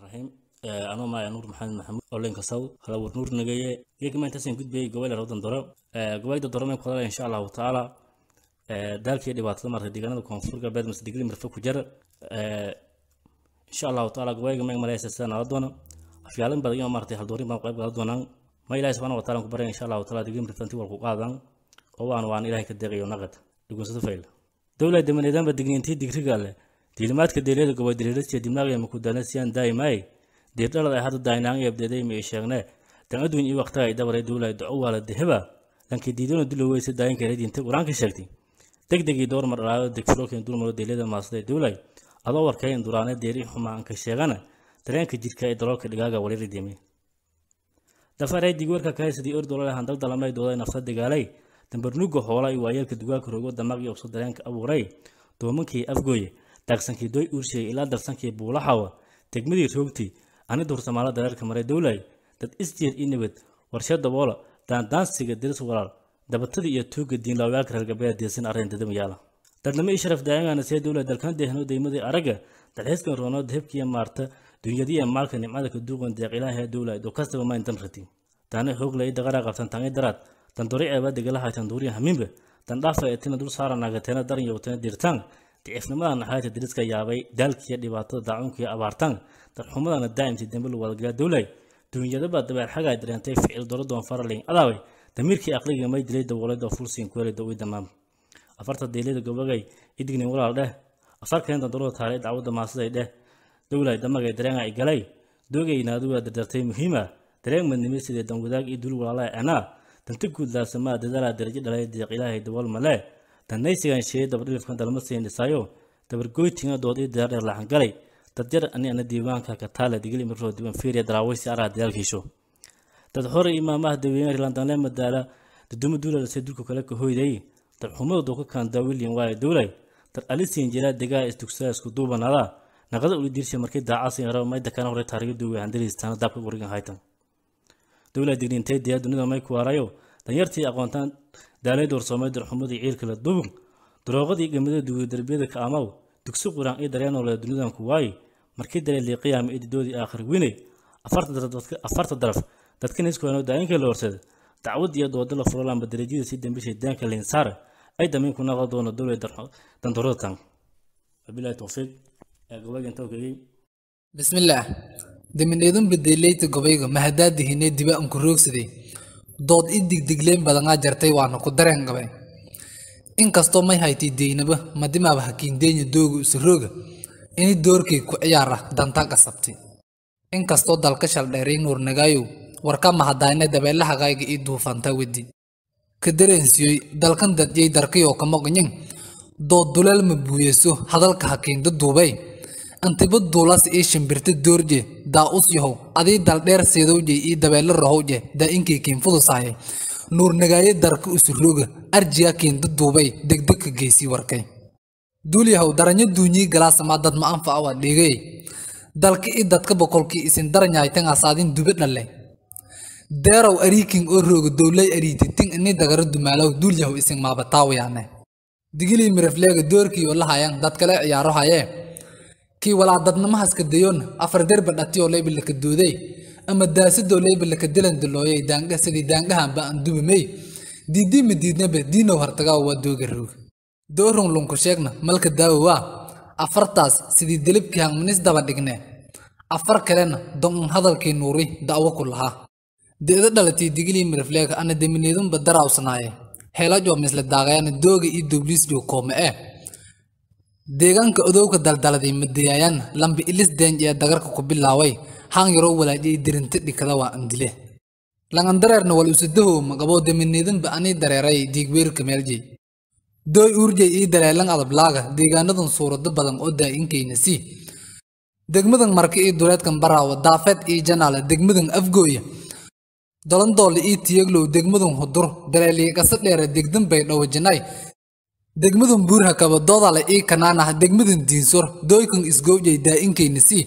raxiim anoo maaya nuur maxamed maxamuud oo leenka saw halawar nuur nagaye iyagama intaasaan gudbayay gobol rawdan doro gobolda doro may kudala insha allahu tacaala daalkii dhibaatada maartay deegaanada koonfur galbeed mase digli mirfe ku jira insha allahu tacaala gobolga may malaysa sida nala doona afyaalin badan iyo maartay haldoorin baan qayb gala doonaan ma ilaahi subxaana wa taala ku baraya insha allahu taala digli mirfe intii walku qaadaan oo waan waan ilaahay ka deeqayo naqad dhugunsada fayl dowlad damaneedaanba digniintii digriga leh diilimaadka deeliyada gobol diriirasiya dimnaaqya makudana siyaan daaimaay diirdhalad ay hadda daaynaang eebdeeday ma ii sheegne dan adduun iyo waqtiga ay dabaray dowlay duco waala deheba lankii diidona dulo weyse daayinka radiinta qur-aanka sheegtay degdegii door mar dhalaayo degfulooken dulmaro deeliyada maasday dowlay adoo warkayn duraane deeri xumaanka sheegana dareenka jidka ee daloolka dhigaaga wali ridimi dafaray digwarka kahaysadii ordolole handaldalamay dooday nafta dagaalay dambarnuga hoola iyo waayeelka dugaalka rogo damaq iyo ubso dareenka abuuray doomankii afgooye daagsankii doy uursheey ilaa darsankii buulaxawa degmadii roogti ani duursamaalo dareerka maray dowlay dad isjeed i nabad warshe daboola daandaansiga diris walaal dabatadii iyo tuuga diinlaawayaalka reer galbeed deesan arrin dadamayaala dadnimo ii sharaf daayangana see dowlay dalkan deehno deymadii aragga dalxiiskan roono dahebkiiya maarta dunyadiiya maalka nimcada ka duuqan deeq ilaahay dowlay doo kastaba mayn dan rati daane hooglay i daqaraa qabtan tangi daraad dandori eeba degalahay tanduuriya hamiinba dandhaafa eetina dul saara naagateena daran yowteena dirtaan dicifnimada naxaayta diriska yaabay daalkiiyo dhibaatada daacuunkiiyo abaartaan darxumadana daa'imtii dambe lagu wadagala dowlay duunyadaba dabeer xagaa dareentay ficil doladoon faralin adaaway damiirkii aqliga may dilay dawoolada fulsin kuelida uy damaam afarta deeliyada gobagay idignin walaal dheh afar keen dandorada taalay dacwadda maasiday dheh dowlay damagay dareenga i galay doogay naaduga dardartay muhiima dareen madnimi sidee dan wadaag iyo dul walaalaa anaa danta guudlaasamaa dadaalaa darajo dhalay deeq ilaahay dabool male danaysigan sheeyay dabadhilifkan dalma siin dhisaayo dabargoytinga dood ii deer dheer laxangalay dadjar ani ana diiwaanka ka taala digil imiroo diiwaan fiiriya daraawaysi araha dagaalkiisho dad hore imaamaha daweyne rilandanle madaala daduma duula lase dulka kale ka hoyday dad xumada dooka kaandaa william waaye dowlay dad alisiin jiraa degaa isdugsaa isku duubanada naqada uli diirsha markii daacasin yaro mayda kana hore taariga duuga handaliistaana daabka gurigan haytan dowlay digniintay diyaa dunida may ku waarayo danyartii aqoontaan daalay doorsoomay darxumadii ciilka la dubug darooqadii gamada duuga darbiyada ka amaw dugsi quraan ii dareenole dunidan ku waaye markii dalee liiqiyaama ididoodii aakhir winay afarta daraf dadkan iskoano daayinka la horsada dacwad iyo dooda la furolaanba darajada si dambishay daanka linsaar ay damiin ku naqo doono dowlay dandorada tan wabilahi towfiiq ee gobolka inta kegey bismillaah damineedun bedeleyta gobayga mahadaadihinee diba anku roogsaday dood i digdigleen badanaa jartay waana ku dareen gabe inkastoo may haytay deynaba madimaaba hakiindeenya dooga usarooga ini doorkay ku ciyaara danta qasabtay inkastoo dalka shaldheeray nuurnagaayow warka mahadayne dabeelahagayga ii duufanta wedi ka dareensiyoy dalkan dadyay darkayoo kamoqnyin dood duleel ma buuyeso hadalka hakiinda duubay antiba duulas ii shimbirta doorje daa us yahow adii daldheer seedowje ii dabeelo rahowje daa inkay kiinfudusahay nuurnagaaye darka usurooga arjiga kiinda duubay degdeg ka geysii warkay duulyahow daranyo duunyii galaasamaa dad ma anfaca waa dhigay dalka i dadka boqolkii isin daranyaytan asaadin dube dhalle deerow ariikin oo rooga dowlay ariititin ini dagaro dumaalow duulyahow isin maabataawayaane digilii mirafleega doorkii oo lahayan dad kale ciyaaro hayee kii walaa dadnamahaska dayoon afar derba dhatiyoo laybalaka dooday ama daasadoo laybalaka dilan dilooyay daanga sidii daangahanba aan dubamey diidii ma diidnaba diinow hartagaawa waa dooga roog doorun lunku sheegna malka daawo waa afartaas sidii delibkii hangmanis daba dhigne afar kalena don hadalkii nuuri da'wo ku lahaa deeda dhalatii digilii mirafleega ana demineedunba daraawsanaaye heelajoo misle daagayana dooga iyo dobliisjoo koome eh deegaanka odowga daldaladay madayaayaan lambi ilis deenj ee dagarka ku bilaaway haan yaroo walaajiyay dirinta dhikada waa andile langandareerna wal usadahow maqaboo demineedunba anii dareeray diigweerka meeljey dooy uurjay ii daleelan adablaaga deegaanadan suurado badan oo daa'inkayna si degmadan marka ii duleedkan baraawa daafeed ii janaala degmadan afgooya dolandoole ii tiyaglow degmadan hudur daleeliiqasa dheere degdan bay dhawajinay degmadan buurha kaba doodale ii kanaanah degmadan diinsor dooykan isgowjay daa'inkayna si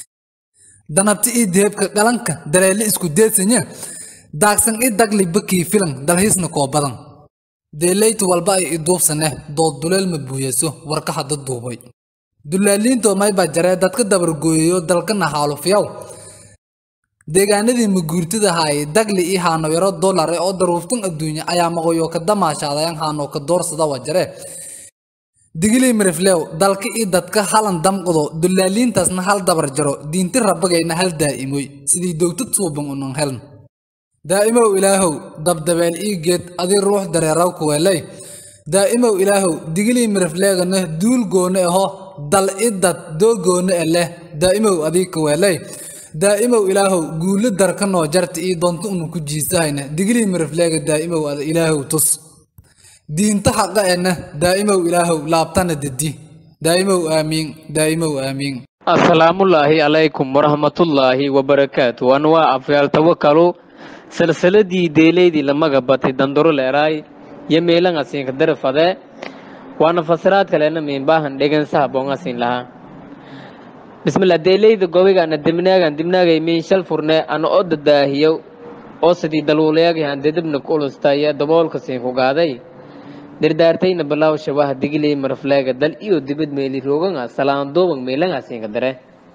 danabti ii deebka qalanka daleele isku deedsanya daagsan ii dagli bakii filan dalhiisna koo badan deeleyta walba ay iduubsaneh dood duleel ma buuyaso warka hadda duubay dullaaliinto mayba jaree dadka dabargooyayo dalkana haalufiyaw deegaanadii maguurtida haayay dagli iyo haano yaro dollar ee oo daruuftan adduunya ayaa maqoyo ka damaashaadayan haano ka doorsada waa jaree digilii miriflew dalka iyo dadka halan damqado dullaaliintaasna hal dabar jaro diinti rabagayna hal daa'imoy sidii dowtad suuban unan heln daa'imow ilaahow dabdabeel ii geed adii ruux dareeraw kuweelay daa'imow ilaahow digilii mirifleegana duul goone aho dal i dad doo goone e leh daa'imow adii kuweelay daa'imow ilaahow guulo darka noo jarta ii doonta unu ku jiisahayna digilii mirifleega daa'imow ada ilaahow tus diinta xaqa ena daa'imow ilaahow laabtana dedi daa'imow aamiin daa'imow aamiin asalaamullaahi calaykum waraxmatullaahi wabarakaatu waan waa afyaal tawakalu silsiladii deeleydii lamaga batay danduro leeraay iyo meelanga siinka darafade waana fasiraad kalena miinbaahan dhegansaha boonga siin lahaa bismillah deeleyda gobigaana dibnaagan dibnaagay miin shal furne ana oo dadaahiyo oo sidii daluuleegahan dedibna ku ulustaya daboolka siin ku gaaday dardaartayna balaaw shabaha digiley marafleega dal iyo dibad meeli rooganga salaandoobang meelanga siinka dare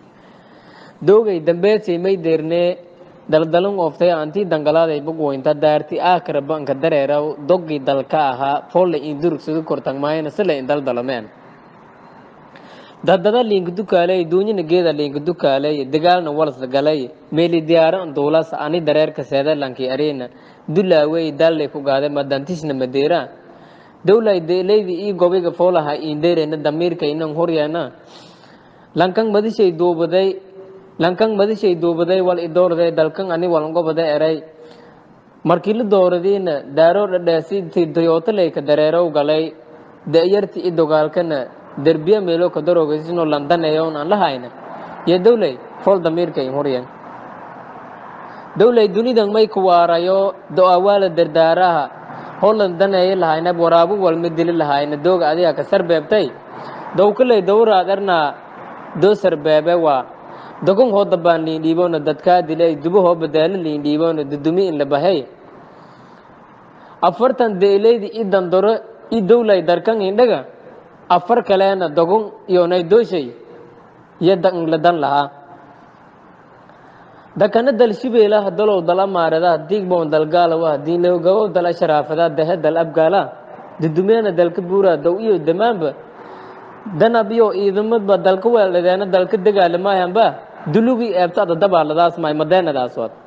doogay dambeedsay may deernee daldalan ooftay antii dangalaaday bugweynta daarti aakara banka dareeraw doggii dalka ahaa folle in durugsadu kortagmaayana sila in daldalameen dadada liinka dukaaley duunyana geeda liinka dukaaley dagaalna walsa galay meeli diyaaran duulas ani dareerka seedalanki arena dulaawey daallay ku gaade madantisna madeera dowlay deeleydi ii gobiga foolaha indeerena damiirka inan horyeena lankan madishay duubaday lankan madishay duubaday wal idoorday dalkan ani walngobada eray markii la dooradiina daaroo dhadheesi toyotaleyka dareerow galay da'yarti i dogaalkana derbiya meelo ka darogaysino landaneyon aan lahayna iyo dowlay fool damiirka in horyen dowlay dunidan may ku waarayo do-awaala dardaaraha holan daneeya lahayna waraabu walma dili lahayna dooga adiga ka sarbeebtay dowkaley dowraad ernaa doo sarbeebe waa dogon hoo dabaan liin dhiiboona dadkaa dilay dubo hoo badaalo liin dhiiboona dudumi in la bahay afartan deeleydi i dandoro i dowlay darkan indhaga afar kaleena dogon iyonay dooshay iyo la dan lahaa dakana dal shibeelaha dalow dal amaarada diigboon dalgaalawa diinlowgabow dal asharaafada dahe dal abgaala dudumeena dalka buuraa dow iyo damaanba danab iyo iidamadba dalka weeldhadeena dalka dagaalamayanba dulugii eebtada dabaaladaas maay madeenadaas wad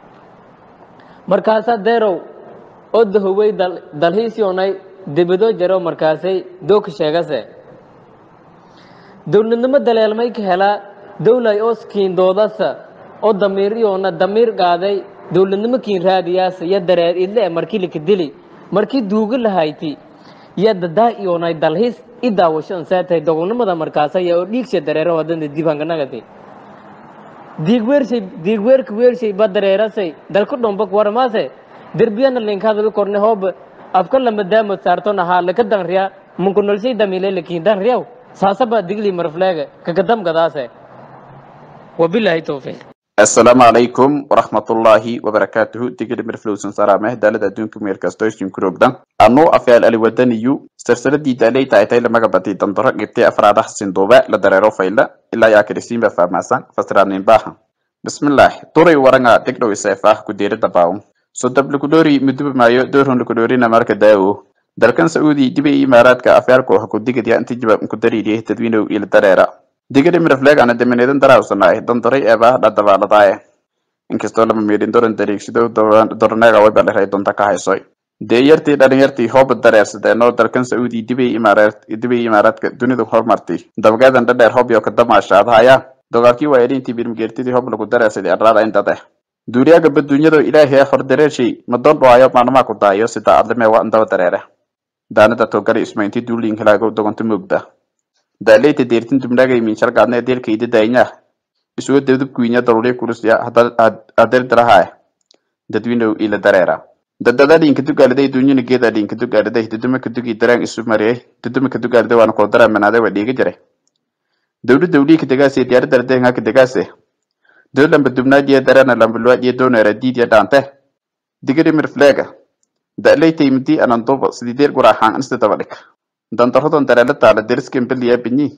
markaasaa deerow oo dahowey dalhiisyonay debado jaro markaasay dooka sheegase dowladnimo daleelmay ka helaa dowlay oo skiindoodasa oo damiir iyoona damiir qaaday dowladnimo kiin raadiyaasa iyo dareer idle markii laka dili markii duuga lahayti iyo dadaa iyoonay dalhiis i daawasho ansaatay dogonimada markaasa iyo oo dhiigsha dareero wadanda diibhanganagati diigweershay diigweerka weershay ba dareerasay dalka dhombak warmaase derbiyana linkadadu korne hoob afka lama daamod saartona haa laka danriya munkunolshay damile lakiin danriyaw saasaba digli marfleega kakadamgadaase wabilaahi towfiiq asalaamu calaykum waraxmatullaahi wabarakaatuhu digiri mirflowsan saraameh daalada adduunka meelkastoysin kurogdan anuu afyaal aliwadaniyu sarsaladii daaley taaytay lamaga batay dandoro gibtay afraadaha sinduube la dareero fayla ilaa yaa kirisiinba faahmaasan fasiraanin baaha bismillaah duray waranga degdhow iseefah kudeerada baawun so dablakudhoori muduba maayo doorhon lakudhoorina marka daawo dalkan sacuudi dibay imaaraadka afyaalka waxa ku digaya inta jawaab ku dariiriyay dadweynow ila dareera digiri mirafleeg ana damineedan daraawsanaay dandaray eebah dhadabaaladaaye inkastoo lama meedhin doran dariigshido doraneega way baleray donta ka haysoy deeyartii dhalinyartii hooba dareersadeenoo dalkan sacuudi dibay dibay imaaraadka dunidu horumartay dabgeedan dhadheer hobyo ka damaashaadahaya dogaalkii waa edhintii birmgeertidii hob lagu dareersaday arlaada indade duuriyaaga baduunyado ilaahay hordareershay madoon dhawaayo maalmaha ku daayo sida adlime waa indaba dareere daanada togale ismaynti duuliin hilaago dogonta moogda daaleyta deertin dubnaagay miinshal gaadna deelkayda daaynya isuga debdubkuinya daruuriya kulusya adeerdalahaa dadwinow ila dareera dadada dhiinka dugaaliday duunyana geeda dhiinka dugaaliday duduma kadugi daraan isu mariyay duduma kadugaaliday waana koo daraa manaade waa dhiiga jire dowla dowlii kadagaase diyaaradda deenga kadagaase dowlamba dubnaadiya darana lambalwaadiya doonera diidiya dhaante digiri mirfleega da'laytay mudii ananduba sidii deer guraaxaan insta daba dhig dandarodon dareela taala deriskan beliya binyi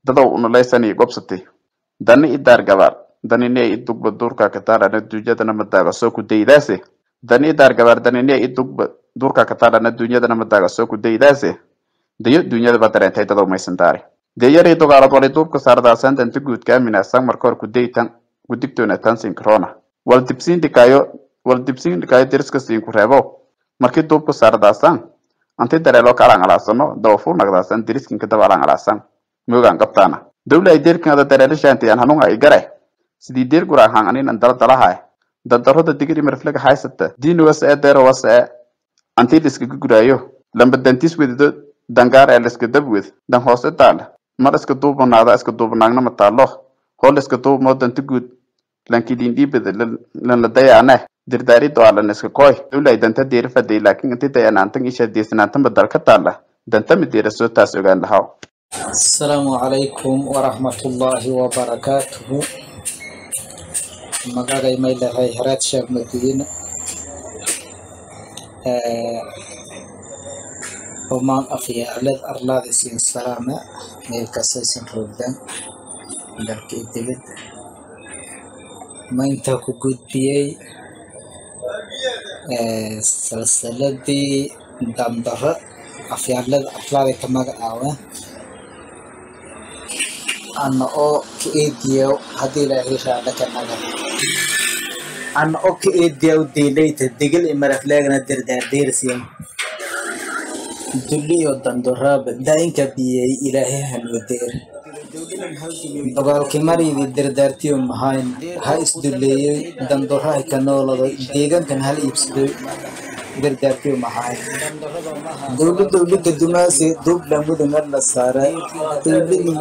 dadow unalaysani gobsatay dani idaar gabaar danine idugba durka kataarana dunyadana madaaga soo ku daydaase dani idaar gabaar danine idugba durka kataarana dunyadana madaaga soo ku daydaase dayo dunyadaba dareentay dadow maysan daari deyaray dogaalad wali duubka saardaasan danta guudka aminasan marka hor kudaytan gudigtoona tansin corona wal dibsiin dhikaayo wal dibsiin dhikaayo deriska siin ku reebo markii duubka saardaasan anti dareelo ka alangalaadsano dawafu nagdaasan deriskinka daba alangalaasan moogaan qabtaana dawla ay deerkingada dareelo shaantayaan hanunga ay gare sidii deer guraahaan aninan dala dalahae dandaroda digiri marflaga haysata diini wasa ee deero wasa ee anti liskaga guraayo lamba dantis wedido dangaar ee liska dabwed dan hoose taala mar iska duubanaada iska duubanaagna mataalo hol iska duubmoo danta guud lankidindhiibada lanla dayaane dirdaarido alan iska koy dawlay danta deera faday laakin inti dayanaantan isha deesanaantan badal ka taala danta mideera soo taas ogaan lahaw السلام عليكم ورحمة الله وبركاته magacay may lahay haraad sheekh madiine rumaan afyaaled arlaada siin salaama meel kastaysan roogdaan dalka iyo dibadda maynta ku gudbiyey salsaladii dandaro afyaalada arlaada ka magacaawa ana oo ka eediyow haddii ilaahay raadha ka naga ana oo ka eediyow diilayta digil i marafleegna dirdaardeersiyan dulli iyo dandoraaba daayinka biyey ilaahay hanwadeer dagaalkii maridi dardaartiyo mahayn ha isduleeyey dandorahay ka noolado deegaankan hal iibsadoy dardaartiyo mahayn dowla dowlada dumaasi duublan mudangar la saaray dowladii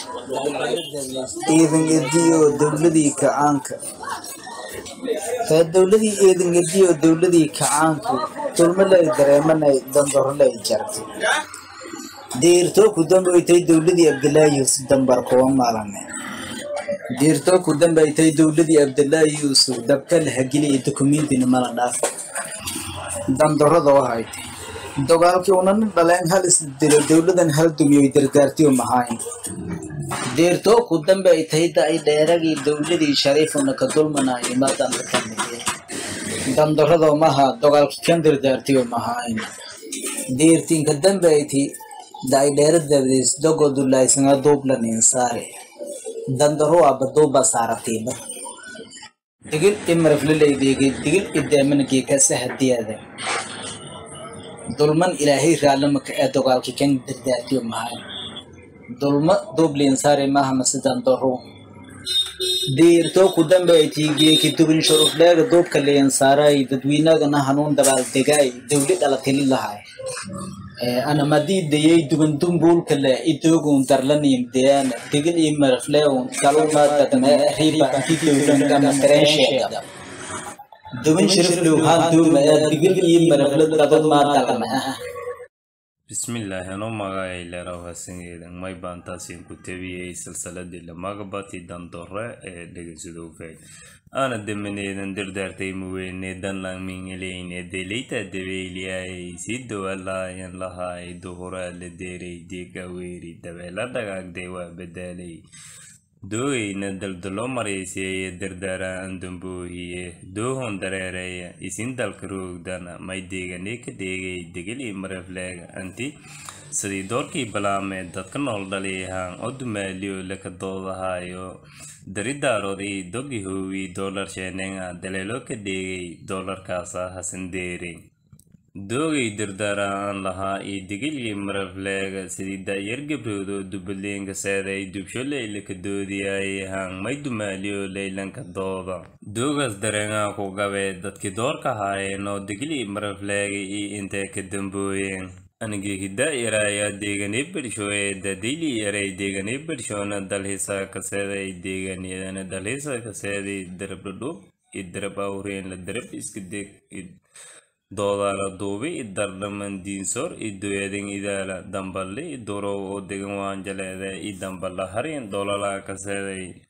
ciidan ediyo dowladii kacaanka ee dowladii ciidan ediyo dowladii kacaanku dulmo lay dareemanay dandaro lay jartay diirtoo ku dambaytay dowladii abdilaahi yuusuf dambar kuwa maalane diirtoo ku dambaytay dowladii abdilaahi yuusuf dabka la hagiliya dukumiintina mala dhaaf dandaradoo haytay dagaalkii unana dhaleen hal isdilo dowladan hal dumiyoy dardaartiyo mahayn deertoo ku dambe ay tahay da ay dheeragii dowladii shariifuna ka dulmanayo madanda ka mide dandaradoo maha dagaalkii kan dardaartiyo mahayn deertiinka dambe ay tahay da ay dheera dabdeys dogoo dulaysanga duublan insaare dandaro aba duuba saaratiiba digil imaraflaleydegi digil ideemanagii kasa hadiyada dulman ilaahay raalamaka ee dagaalkii kan dardaartiyo mahayn dulma dublin sare maha masidan doro diirto ku dambe ay tiigiye ki dubin shurufleega duubka liyan saaray dadwiinagana hanuun dabaal degaay dowli dhalatili lahay ana madii dayay dugan dumbuulka le idogun darlanin deana digil i marafleegun kaluma dadme riba anti dowlan kama tarensheega dubin shuruflew haan duuma ee digil i marafle dadad maa dalma ah bismillaahi anoo magacay leeraw hasangeedan may baan taasiin ku tabiyey silsaladii lamagabati dandore ee dhegeysadowfeed aana damaneedan dardaartay muweyne danlang mingeleyne deleyta dabeyliyay si dowalaayan lahaay duhuraa la deeray deegaweeri dabeela dhagaagday waa badaalay doogayna daldalo marayseeye dardaara andamboohiye doohon dareereeya isin dalka roogdana may deegane ka deegay degel i marafleega anti sidii doorkii balaamee dadka nool dhaliyahaan oo dumaaliyo laka doodahayo daridaaroodii dogi hoowi doolar sheenenga daleelo ka deegay doolarkaasa hasandeere doogay dardaara aan lahaa iyo digilyi marafleega sidii daayar gabroodo dubadleenka seeday dubsholeyla ka doodiyay hang may dumaaliyo leylanka dooda doogaas dareengaa ku gabe dadkii doorka haayeen oo digilyi marafleega iyo intee ka dambooyeen anigii hidaa yaraayaa deeganee bersho ee dadayli yaray deeganee bershona dalhisa kaseeday deeganiyadana dalhisa kaseeday darab dhadhub iyo darab awreen la darab iska deg doodaala duubi i dardhaman diinsoor i doyaden idaala damballe i durow oo degan waan jaleeda i damballa harin doolala kaseeday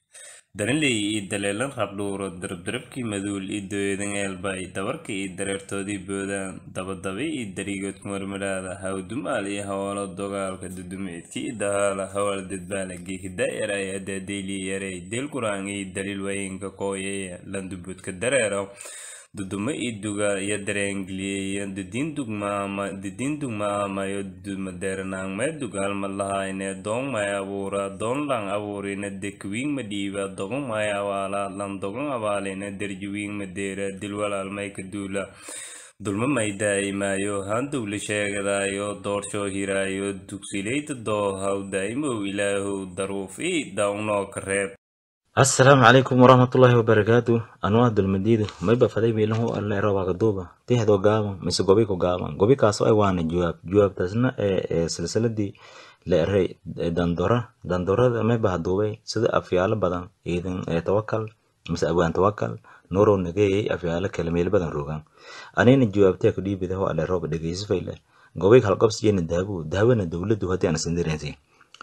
darinley iyo daleelan rabdhuuro darabdarabkii maduul iyo dooyadan eelbay dabarka iyo dareertoodii boodaan dabadaba iyo dariigood kumarmadhaada hawdumaal iyo hawaalo dogaalka dudumeedkii iyo dahaala hawaal dadbaalagi hidaayaraya adaadeyliya yaray deel quraan iyo daliil waayinka kooyaya landubudka dareero dudumo iyo dugaal iyo dareengeliyeya didiin dugmaama didiin dugmaamayo dumadeernaangmee dugaal ma lahayne doon may abuura doon lang abuurina dekwiing ma dhiiba dogon may awaala lan dogon abaalina derjiwiing ma deera dilwalaal may ka duula dulmo may daa'imaayo handowla sheegadaayo doorshoo hiraayo dugsileyda doohaw daa'imow ilaahow daruuf ii daawnoo ka reeb asalaamu calaykum waraxmatullaahi wabarakaatu anuu ah dulmadiidu mayba faday miilahu alle robaga duuba tixdo gaaban mise gobi ku gaaban gobi kaasoo ay waana jawaab jawaabtaasna ee silsiladii la eray dandora dandorada mayba haduubay sida afyaalo badan ciidan ee tawakal mise abwaan tawakal nuurow nageeyay afyaalo kale meel badan rogaan anina jawaabtee ku dhiibidaho alle rooba dhegeysifayle gobay halqabsiyena daabu daawena dowladdu haddii aan sindireensi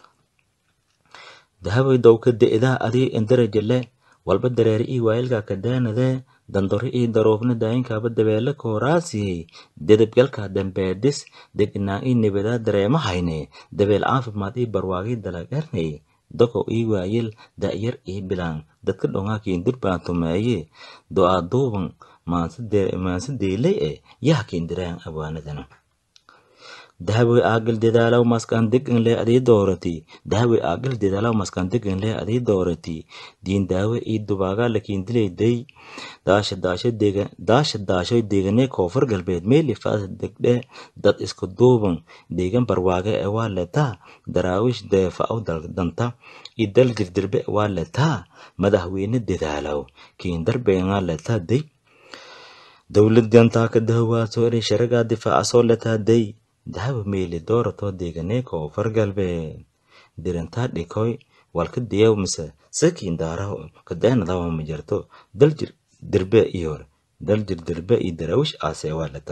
dahabay dowka de'daa adii indarajale walba dareeri ii waayilka kadaanadee dandori ii daroofna daayinkaaba dabeele kooraasiyey dedebgalka dambeedis degnaa ii nibadaa dareema hayne dabeel caafimaad ii barwaagii dalagarnay doko ii waayil da'yar ii bilaan dadka dhongaakiin durbaan tumeeye do'aa duuban maanse deelay e yahkiin diraan abwaanadana dahabay aagal dadaalaw maskan deganle adii doorati dahabay aagal dadaalaw maskan deganle adii doorati diin daawe ii dubaagaa lakiin dilayday daasha daasho deega daasha daashoy deeganee koonfur galbeed meeli faasa degdhe dad isku duuban deegan barwaage ee waa letaa daraawish deefa aw danta ii dal dirdirbe waa letaa madaxweyne dadaalaw kiin darbeengaa letaa day dowlad gantaa ka dahowaaso eri sharagaa difaaca soo letaa day dahaba meeli dooratoo deeganee koonfur galbeed dirantaa dhikoy walka diyaw mise sakiin daaraho kadaanadawa ma jarto daljir dirbe iyo daljir dirbe iyo daraawish aasee waa leta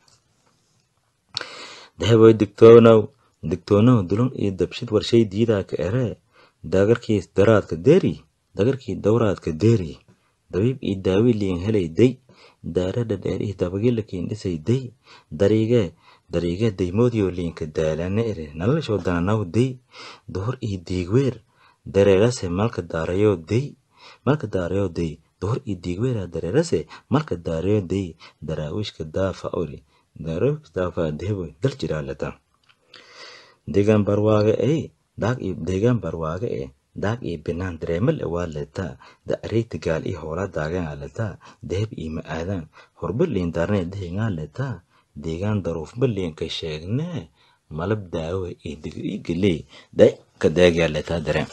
dahabay digtoonow digtoonow dulun iyo dabshid warshay diidaa ka eree dagarkii daraadka deeri dagarkii dowraadka deeri dabiib iyo daawi liin helay day daaradha dheer iyo dabagilakiin dhisay day dariigee dariige daymoodiyo liinka daalane ere nalashoo dananaw day dohor iyo diigweer dareerase malka daarayo day malka daarayo day dohor iyo diigweera dareerase malka daarayo day daraawiishka daafa ori daraawiishka daafa dehebo dal jiraalata deegaan barwaage ee daag iyo deegaan barwaage ee daag iyo binaan dareemal waa letaa da areegta gaal iyo hoolaa daagan letaa deheb iyo ma aadaan horba liin daarne dehengaa letaa deegaan daruuf baliinka sheegnee malab daawe iyo digriigaley day ka deegyaa letaa dareen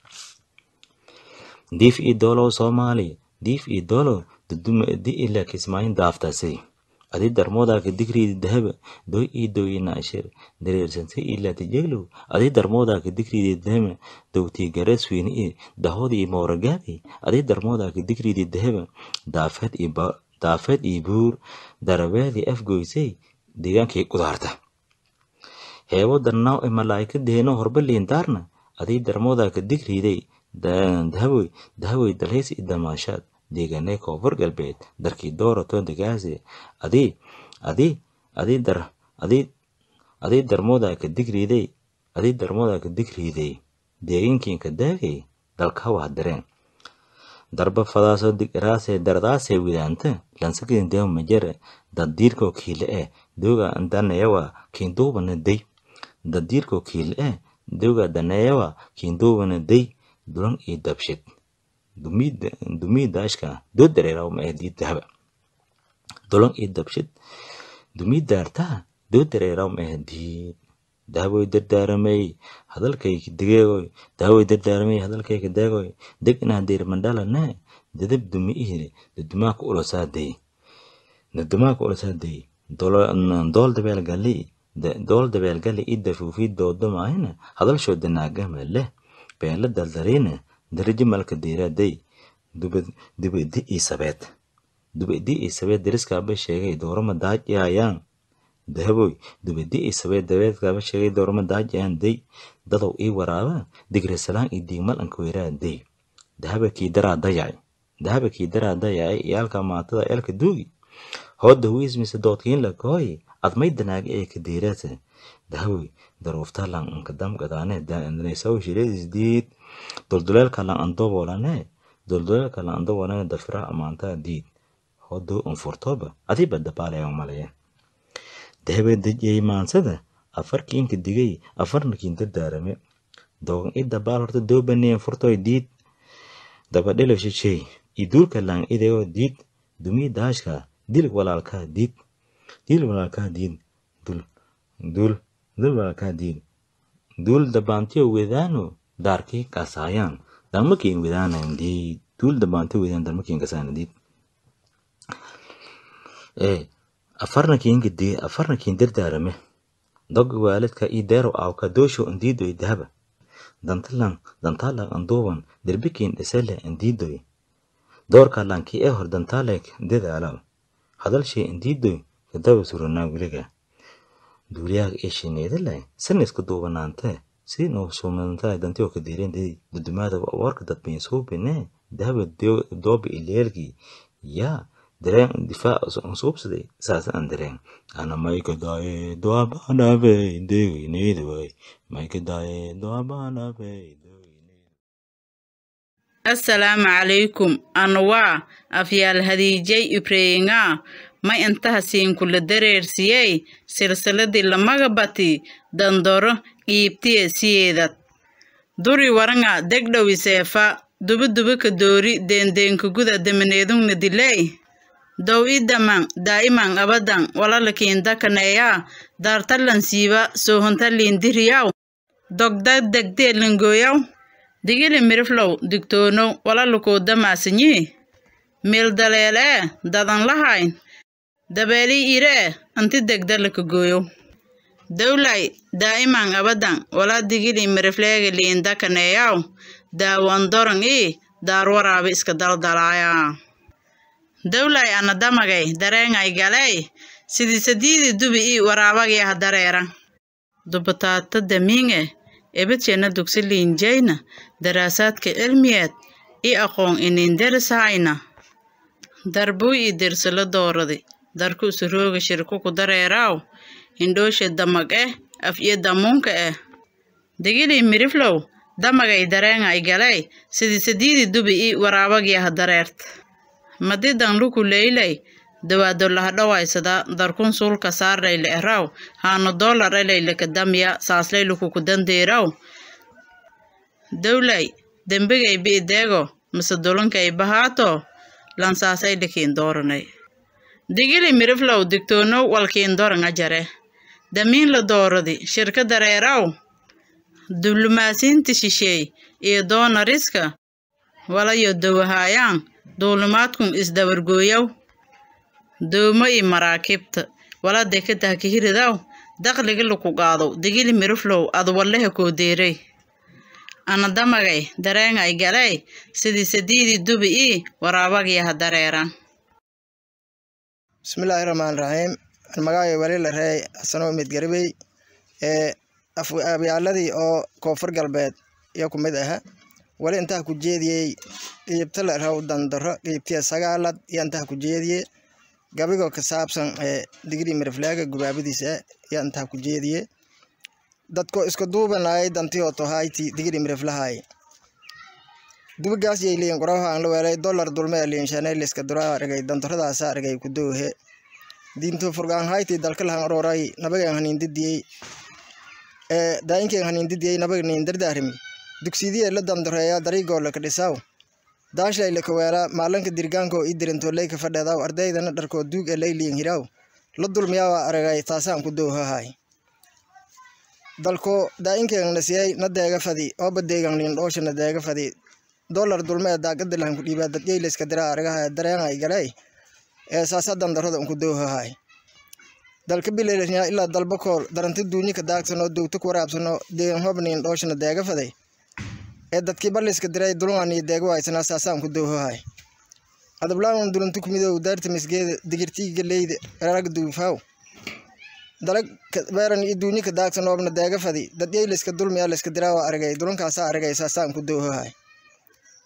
diif iyo doolow soomaali diif iyo doolow duduma di ilaa kismaayin daaftasay adi darmoodaaka digriidi dahaba doy iyo doyinaashir dareersantay ilaa tijeglow adi darmoodaaka digriidi dahaba dowtii gareesweyne iyo dahoodi iyo mooragaadi adi darmoodaaka digriidi dahaba daafeed iyo daafeed iyo buur darabeedii afgoysay deegaankii qudaarta heebo darnaaw ee malaa'ika deeno horba liindaarna adii darmoodaaka digriiday dahaboy dahaboy dalhays iyo damaashaad deegaanee koonfur galbeed darkii doorato degaase adii adii adii dar adii adii darmoodaaka digriiday adii darmoodaaka digriiday deegaankiinka daagay dalka waa dareen darba fadaasoo digiraasee dardaasee widaanta lansakin deew majare daddiirkoo kiile ee dooga daneeyawa kiinduubana day daddiirkoo kiile ee dooga daneeyawa kiinduubana day dulan iyo dabshid dumii daashka doo dareeraw ma ee diid dahaba dulan iyo dabshid dumii daartaa doo dareeraw ma ee diid dahaboy dardaaramay hadalkayka degeegoy dahaboy dardaaramay hadalkayka deegoy deg inaa deer mandhalane dadab dumi ihire dadumaaka ulosaaday dadumaaka ulosaaday dool dabeel gali dool dabeel gali i dafuufi doodomaayna hadalshoo danaagama leh beela daldariina darajo malka deeraaday dubadi ii sabeed dubadi ii sabeed dariskaaba sheegay doorama daajayaan dahaboy dubadi ii sabeed dabeedkaaba sheegay doorama daajayaan day dadow ii waraaba digre salaan ii diigmal anka weeraa day dahaba kii daraa dayacay dahaba kii daraa dayacay iyaalka maatada elka duugi hooda wiismise doodkiin la kooyi admay danaaga ee ka deeraasa dahawi daruuftalan anka damgadaane daandanesaw shireedis diid dulduleelka lan andobolane dulduleelka lan andobolane dafira amaantaa diid hodo unfurtoba adiba dabaalayan malaya dahabe dejiyey maansada afarkiinka digay afarnakiin dardaarame dogan i dabaal horta doobaneen furtoy diid dabadhelo shishey iduulka lan ideo diid dumii daashka dil walaalkaa diid dil walaalkaa diid dul dul dul walaalkaa diid dul dabaantiyo wedaano daarkii kasaayaan darmakiin wedaanan diid dul dabaantiyo wedaan darmakiin kasaayan diid ee afarnakiin gidi afarnakiin dardaarame doga waalidka ii deero awka doosho indiidoy dahaba dantalan dantalag anduuban derbikiin dhisele indiidoy doorka lankii ee hor dantaalek dadaalaw hadalshee indiidoy kadaba suranaa wiliga duuliyaaga ee shineedalay sanisku duubanaante si noo suumantaa dantiyo ka diireen dudumaada warka dadbayn suubine dahaba dooba ileelgii yaa dareen difaac suubsaday saas aan dareen ana mayka daaye doabaanabe deegayneydawaay mayka daaye doabaanabe assalaamu calaykum anwaa afyaal hadiijay ibreyingaa may intaha siinkula dareersiyey silsiladii lamaga bati dandoro qiibtiye siyeedad duri waranga degdhowi seefa dubidubi doori deendeenka guda damaneedungna diley dow i daman daa'iman abadan walalakiindakaneeyaa daartalan siiba soohontaliindiriyaw dogda degdee lingooyaw digili miriflow digtoonow walalakoodamaasinyi meeldaleelee dadan lahayn dabeelii iree anti degdalaka gooyow dowlay daa'iman abadan wala digili mirifleega liindakaneeyaw daawandoran ii daarwaraabi iska daldalaaya dowlay ana damagay dareengay galey sidii sadiidi dubi ii waraabagyaha dareera dubataata damiinge ebidshena dugsi liinjayna daraasaadka cilmiyeed i aqoon ininderisahayna darbuu ii dirsila dooradi darku usurooga shirkuku dareeraaw indhoosha damag eh af iyo damuunka eh digilii miriflow damagay dareengay galey sidii sadiidi dubi ii waraabagyaha dareert madidan luku leylay dawaado lahadhawaysada darkun suulka saarlayle eraw haano doolar elaylaka damya saaslay lukuku dandeeraw dowlay dembigay bi'ideego mise dulankay bahaato lansaasay likiin dooranay digili miriflow digtoonow walkiin doranga jare damiin la dooradi shirka dareeraw diblumaasiinta shisheey iyo doonariska walayo dowahaayaan duulimaadkun isdabargooyaw doomo i maraakiibta wala dekadaha kahiridaw daqliga laku qaadow digili miriflow ad walleha koodeeray ana damagay dareengay galey sidii sadiidii dubi ii waraabagyaha dareeran bismillaahi raxmaan raxiim magacay wali la reey xasano mid garibey ee abyaaladii oo koonfur galbeed iyo ku mid aha wali intaa ku jeediyey qiibta la raw dandaro qiibtiya sagaalad iyo intaa ku jeediye gabigoo ka saabsan ee digrii miriflaaga gubaabadiisa iyo intaa ku jeediye dadko isku duubanayay dantiyo tohayti digrii miriflahay dubigaas yay liin quraha aan la weelay dollar dulme liin shanay liska dura argay dantaradaasa argay ku doohe diinto furgaan hayti dalka lahan ororay nabagan hanin didiyey ee daayinken hanin didiyey nabaga nin dardaarimi dugsidiye la dandareeya dariigoo laka dhisaw daashlay laka weela maalanka dirgaanko i dirinto leyka fadheedaw ardaydana dharkoo duug e layliin hiraw la dulmiyawa aragay taasaan ku doohahay dalko daayinken nasiyay na deega fadi ooba deegan nin dhoosha na deega fadi dollar dulme ee daagada lahan ku dhiibaa dadyey layska dira aragaha dareenay galay ee saasa dandarada unku doohahay dalka bilalnya ilaa dalba kool daranti duunyi ka daagsano dowta ku waraabsano deegan hobnin dhooshana deega faday ee dadkii balliska diray dulungani deega waaysanaa saasaan ku doohahay adablaan dulantu kumidow daarta misgeeda digirtii galeyda rarag duufaw dalag beeran iyo duunyi ka daagsan oobna deega fadi dadyey layska dulmiya layska diraa waa aragay dulankaasa aragay saasaan ku doohahay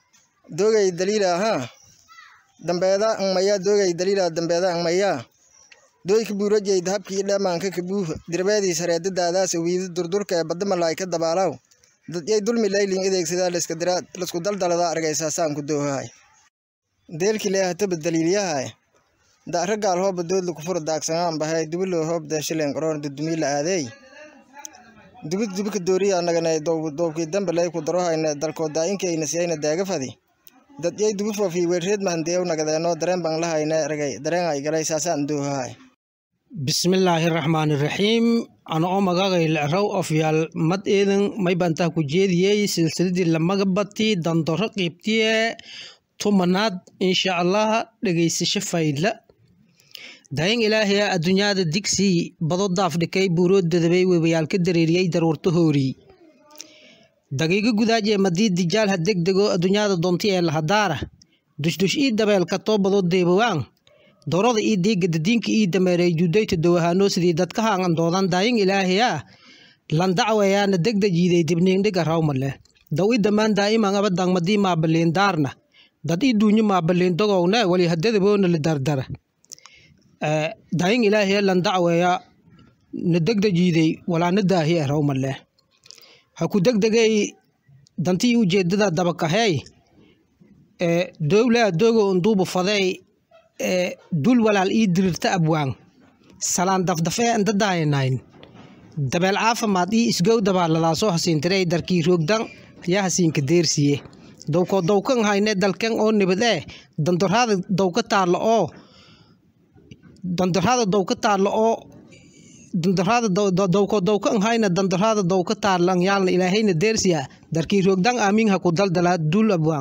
doogay daliila ahaa dambeeda angmaya doogay daliila dambeeda angmaya dooyka buurajay dahabkii dhamaanka kabuuh dirbeediis hareedadaadaas wiidi durdurka ee badda malaay ka dabaalaw dadyay dulmi laylin adeegsadaa laisku daldalada argaysaasaan ku doohahay deelki leehataba daliilyahay da'ra gaal hooba doodla kufura daagsanaan bahay dubilo hoob denshilen qaroon dudumiila aadeey dubid dubika dooriya naganay doobkii dambe lay ku darohayna dalkoo daayinkeeyna siyayna daagafadi dadyay dubi foofi weerreed mahandeew nagadeeno dareen baan lahayna ragay dareen ay galay saasaan doohahay bismillaahi raxmaani raxiim ana oo magagay lecrow ofyaal mad eedan may bantaa ku jeediyey silsiladii lamaga bati dandoro qiibtiye tumanaad insha allah dhegeysasho faydla dayan ilaahaya adduunyada digsii bado daaf dhikay buuroo dadabay webayaal ka dareeriyey daruurto hoori dagiiga gudaajee madii dijaal ha degdego adduunyada doonti ee lahadaara dushdush ii dabeelka too bado deebawaan doorada ii diiga dadiinka ii dameeray judayta dawahaanoo sidii dadka haangan doodan dayin ilaahiyaa landacwayaana degda jiiday dibniindhiga rawmale daw i damaan daa'iman abadang madii maabaliin daarna dad i duunyo maabaliin dogowne wali hadadaboona la dardara dayin ilaahiya landacwaya na degda jiiday walaana daahiya rawmale ha ku degdegay dantii ujeedada dabakahey dowlaa dogo unduubu fadey dul walaal ii dirirta abwaan salaan dafdafee andadaayanayn dabeel caafimaad ii isgow dabaaladaasoo hasiintirey darkii roogdan yaa hasiinka deersiye dowkoo dowkan hayne dalken oo nibad ee dandorhaada dowka taalla oo dandorhaada dowka taalla oo dandorhaada dowkoo dowkan hayna dandorhaada dowka taallan yaalna ilaahayna deersiya darkii roogdan aamiin ha ku daldalaa dul abwaan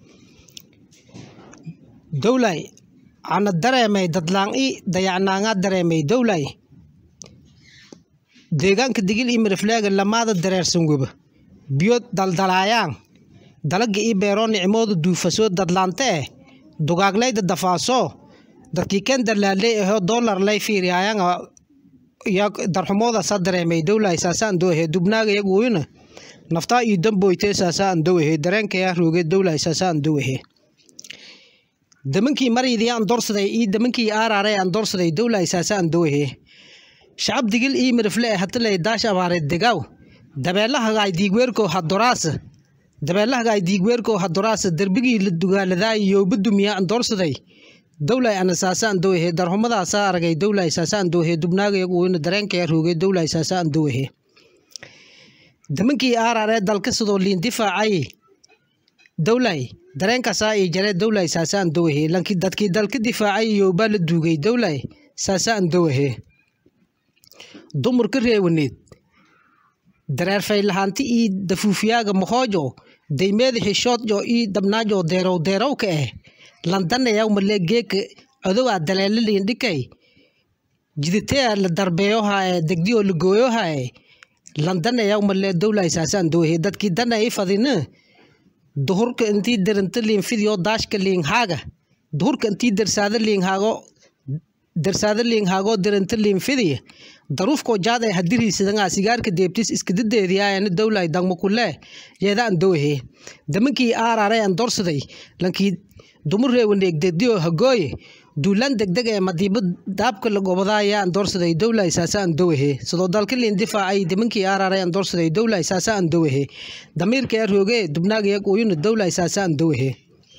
dowlay ana dareemay dadlaan-i dayacnaangaa dareemay dowlay deegaanka digil ii mirifleega lamaada dareersan weba biyo daldalaayaan dalaga ii beeroo nicmooda duufasoo dadlaante eh dugaaglayda dafaasoo dadkii ken darlaaley ahoo doolar lay fiiriyaayaan ya darxumooda sa dareemay dowlay saasaan doohe dubnaaga yaguuyna naftaa ii damboytee saasaan dowahe dareenkaya rooge dowlay saasaan dowahe damankii maryidii aan doorsaday ii damankii aaraare aan doorsaday dowla isaasa aan dowahe shacab digil ii mirifle hatalay daash abaare degaw dabeelahagaay diigweerko hadoraasa dabeelahagaay diigweerko hadoraasa derbigii la dugaaladaay yooba dumiya aan doorsaday dowlay ana saasa aan dowahe darhumadaasa aragay dowla isaasa aan dowahe dubnaagayagu weyna dareenkaya roogay dowla isaasa aan dowahe damankii aaraare dalka sidoo liin difaacay dowlay dareenkaasaa ii jaree dowlay saasaan dowahe lanki dadkii dalka difaacay iyoobaa la duugay dowlay saasaan dowahe dumarka reewaneed dareerfay lahaanti ii dafuufiyaaga mohoojo daymeeda xishoodjo ii dabnaajo deerow deerowka eh landanayaw male geeka adowaa daleela liindhikay jiditeea la darbeeyohae degdiyoo la gooyohae landanayaw male dowlay saasaan dowahe dadkii dana ii fadina duhurka intii deranta liinfidio daashka liinhaaga duhurka intii dersaada liinhaago dersaada liinhaago deranta liinfidiya daruufkoo jaada hadiriisadangaa sigaarka deebtis iskadadeediyaayana dowlay dangma kule yeedaan dowahe damankii aaraare aan dorsaday lankii dumur reewaneeg degdiyo hagooye duulaan degdeg ee madiibo daabka la gobadaaya aan doorsaday dowlay saasa aan dowahe sidoo dalka liin difaacay damankii aaraare aan doorsaday dowlay saasa aan dowahe damiirka ee rooge dubnaagaya uyuna dowlay saasa aan dowahe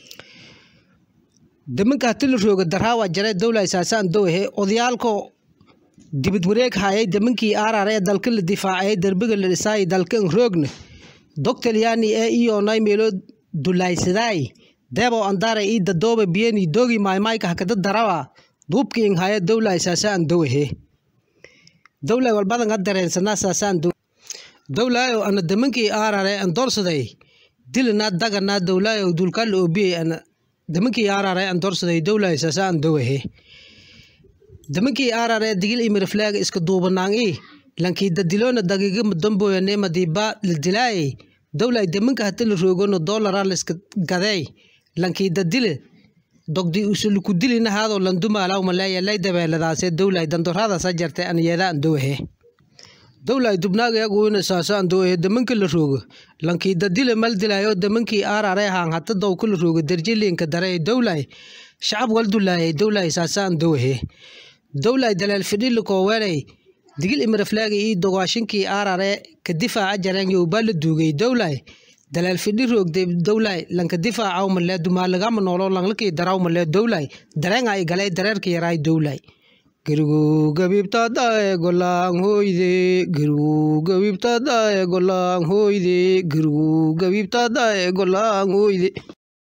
damanka hatila rooga daraawa jare dowlay saasa aan dowahe odayaalko dibad wareeg hayay damankii aaraare ee dalka la difaacay derbiga la dhisaay dalkan roogna doctalyaani ee iyoonay meelo dulaysadaay deebo andare ii dadooba biyeni dogi maimaika hakada darawa duubki ing haya dowlay saasaan dowahe dowlay walbadan adareensanaa saasaan do dowlayo ana damankii aarare an doorsaday dilana dagana dowlayo dulkal obiyey ana damankii aarare an doorsaday dowlay saasaan dowahe damankii aarare digil imirifleega iska duubanaang i lankii dadilona dagiga madamboyane madiba la dilaayey dowlay damanka hata la roogono doolara laiska gadeey lankii dadile dogdi usuluku dilina haadoo landumalaw maleeya lay dabeeladaase dowlay dandorada sa jarte an yeedaan dowahe dowlay dubnaagayaguina saasaan doohe damankii la roogo lankii dadile mal dilayo damankii aarare haan hata dowka la roogo darjilinka dare dowlay shacab wal dulaayay dowlay saasaan doohe dowlay daleel fidhili koowelay digil imiraflaagi ii dogaashinkii aarare ka difaaca jareen yowbaa la duugay dowlay daleel fidhi roogde dowlay lanka difaacaw malee dumaalagama noolo langlakii daraw malee dowlay dareenga ay galay dareerka yaraay dowlay gerigu gabiibtaadae golaan hooyde gerigu gabiibtaadae golaan hooyde gerigu gabiibtaadae golaan hooyde